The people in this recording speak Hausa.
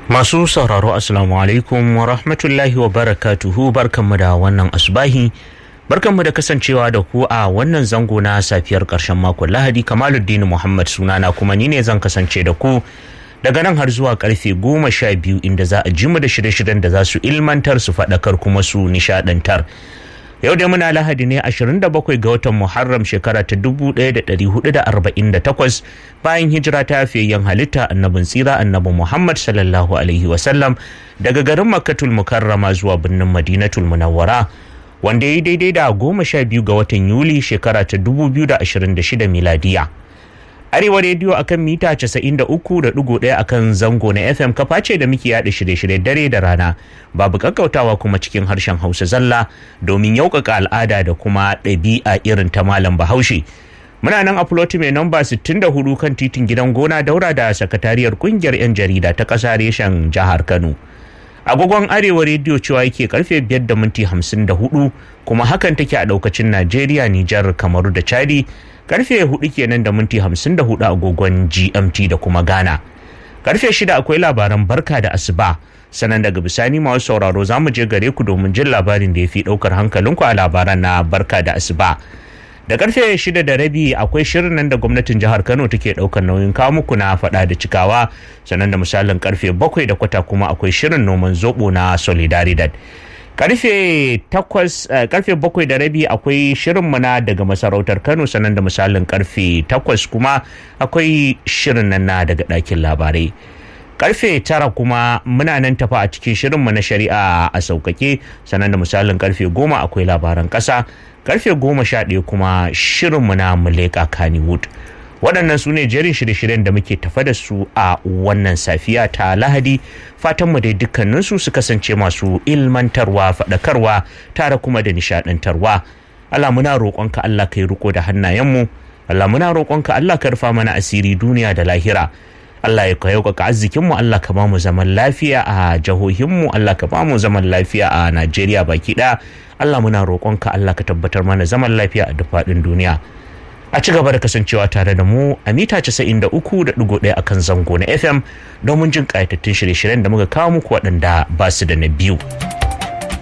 Masu sauraro Assalamu alaikum wa rahmatullahi wa barakatuhu barkanmu da wannan asubahi barkanmu da kasancewa da ku a wannan zango na safiyar ƙarshen makon Lahadi Kamaluddin Muhammad sunana kuma ni ne zan kasance da ku daga nan har zuwa karfe goma sha biyu inda za a ji mu da shirye-shiryen da za su ilmantar su faɗakar kuma su nishaɗantar. yau da muna lahadi ne 27 ga watan muharram shekara ta 1448 bayan hijira ta fiyayyen halitta annabin tsira annabi muhammad sallallahu alaihi wasallam daga garin makkatul mukarrama zuwa birnin madinatul munawwara wanda ya yi daidai da goma sha biyu ga watan yuli shekara ta 2026 miladiya arewa rediyo akan mita 93.1 akan zango na fm kafa ce da muke yada shirye-shirye dare da rana babu kakkautawa kuma cikin harshen hausa zalla domin yaukaka al'ada da kuma ɗabi'a irin ta malam bahaushe muna nan a floti mai namba 64 kan titin gidan gona daura da sakatariyar kungiyar 'yan jarida ta ƙasa reshen jihar kano agogon arewa rediyo cewa yake karfe 5 da minti 54 kuma hakan take a daukacin najeriya nijar kamaru da chadi karfe 4 kenan da minti 54 agogon gmt da kuma ghana karfe 6 akwai labaran barka da asuba sanan daga bisani masu sauraro za mu je gare ku domin jin labarin da ya fi daukar hankalinku a labaran na barka da asuba da karfe shida da rabi akwai shirin nan da gwamnatin jihar kano take daukar nauyin kawo muku na fada da cikawa sannan da misalin karfe bakwai da kwata kuma akwai shirin noman zobo na solidaridad karfe takwas karfe bakwai da rabi akwai shirin mana daga masarautar kano sannan da misalin karfe takwas kuma akwai shirin nan na daga ɗakin labarai karfe tara kuma muna nan tafa a cikin shirinmu na shari'a a sauƙaƙe sannan da misalin karfe goma akwai labaran ƙasa karfe goma sha ɗaya kuma shirinmu na muleka kannywood waɗannan su ne jerin shirye-shiryen da muke tafa da su a wannan safiya ta lahadi fatanmu dai dukkaninsu su kasance masu ilmantarwa faɗakarwa tare kuma da nishaɗantarwa Allah muna roƙonka Allah ka yi riko da hannayenmu Allah muna roƙonka Allah ka rufa mana asiri duniya da lahira Allah ya ka yaukaka arzikinmu Allah ka bamu zaman lafiya a jihohinmu Allah ka bamu zaman lafiya a Najeriya baki ɗaya Allah muna roƙonka Allah ka tabbatar mana zaman lafiya a duk faɗin duniya a ci gaba da kasancewa tare da mu a mita 93.1 akan zango na FM domin jin ƙayatattun shirye-shiryen da muka kawo muku waɗanda ba su da na biyu.